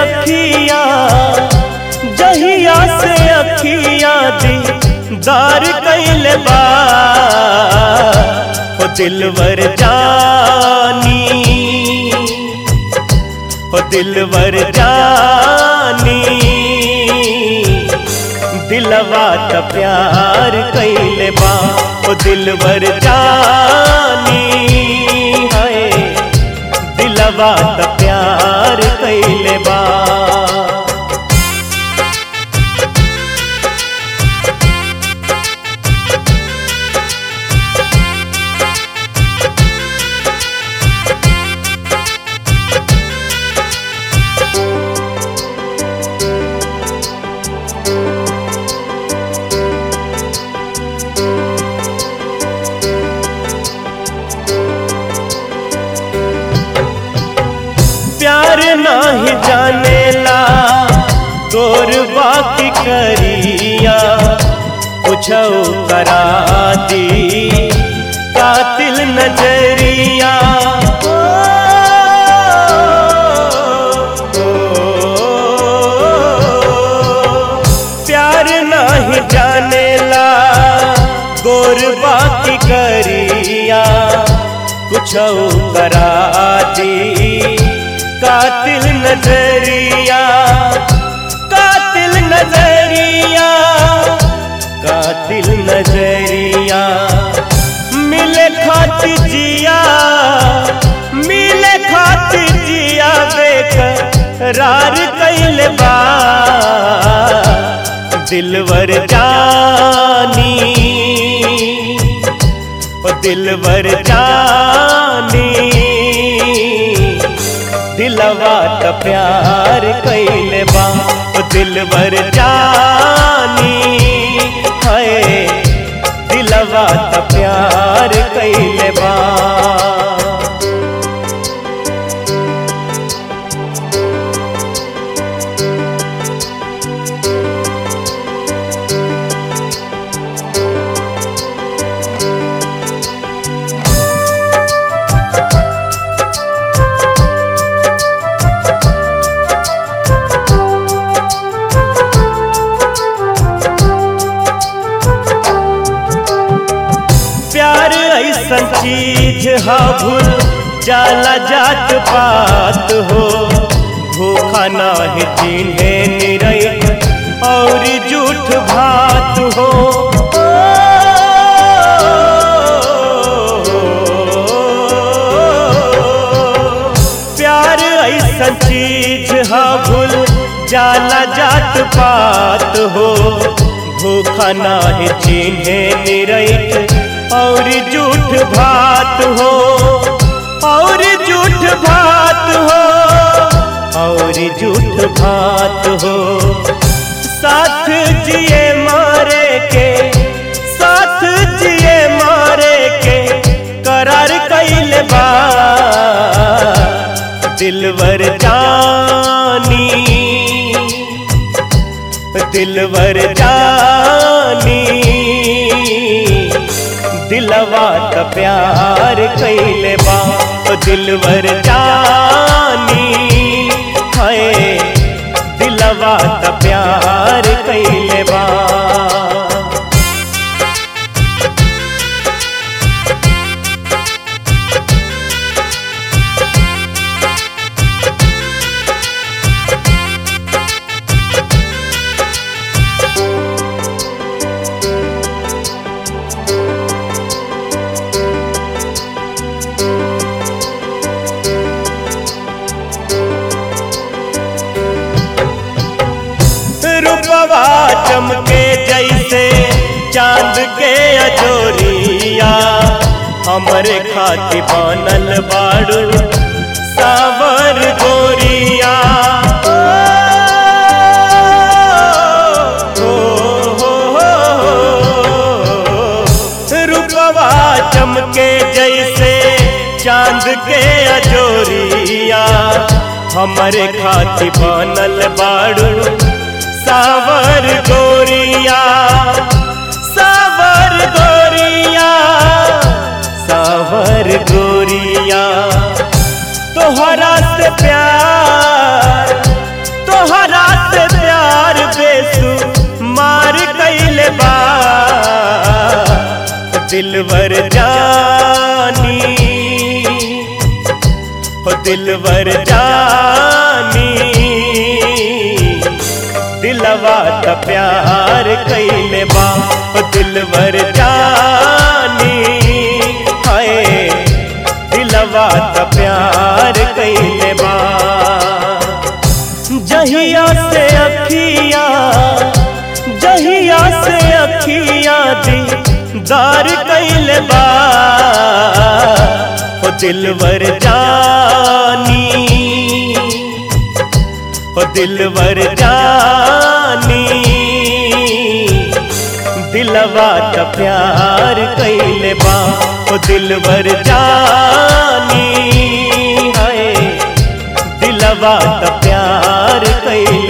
अखिया जहिया से अखिया दीदार कैले बा हो दिलवर जानी हो दिलवर जानी दिलवा त प्यार कैले बा हो दिलवर जानी है दिलवा त प्यार कैले बा प्यार नाही जानेला तोर बाकी करिया कुछो करा दी कातिल नजरिया ओ, प्यार नाही जानेला गोर बाकी करिया कुछो करा दी कातिल नजरिया कातिल नजरिया कातिल नजरिया मिले खात जिया मिले खात जिया देख रार कैल बा दिलवर जानी ओ दिलवर जानी दिलवा त प्यार कैले बा ओ दिलवर जानी है दिलवा त प्यार कैले बा प्यार ऐसन चीज हा भूल जाला जात पात हो भूखा नाही चिन्हे निरैत और झूठ भात हो प्यार ऐसन चीज हा भूल जाला जात पात हो भूखा नाही चिन्हे निरैत और झूठ भात हो और झूठ भात हो और झूठ भात हो साथ जिए मारे के साथ जिए मारे के करार कैल बा दिलवर जानी दिलवर जानी दिलवा त प्यार कैले बा ओ दिलवर जानी है दिलवा त प्यार कैले बा रूपवा चमके जैसे चांद के अजोरिया हमरे खाति बनल बाड़ू सावर गोरिया ओ, हो, हो, हो। रूपवा चमके जैसे चांद के अजोरिया हमरे खाति बनल बाड़ू सावर गोरिया सावर गोरिया सावर गोरिया तोहरा से प्यार दिलवर जानी हो दिलवर जानी दिलवा त प्यार कैले बा हो दिलवर जानी हाय दिलवा त प्यार कैले बा जहिया से अखिया जहिया से अखिया दीदार कैले बा हो दिलवर जानी हो दिलवर जानी दिलवा त प्यार कैले बा हो दिलवर जानी हाय दिलवा त प्यार कैले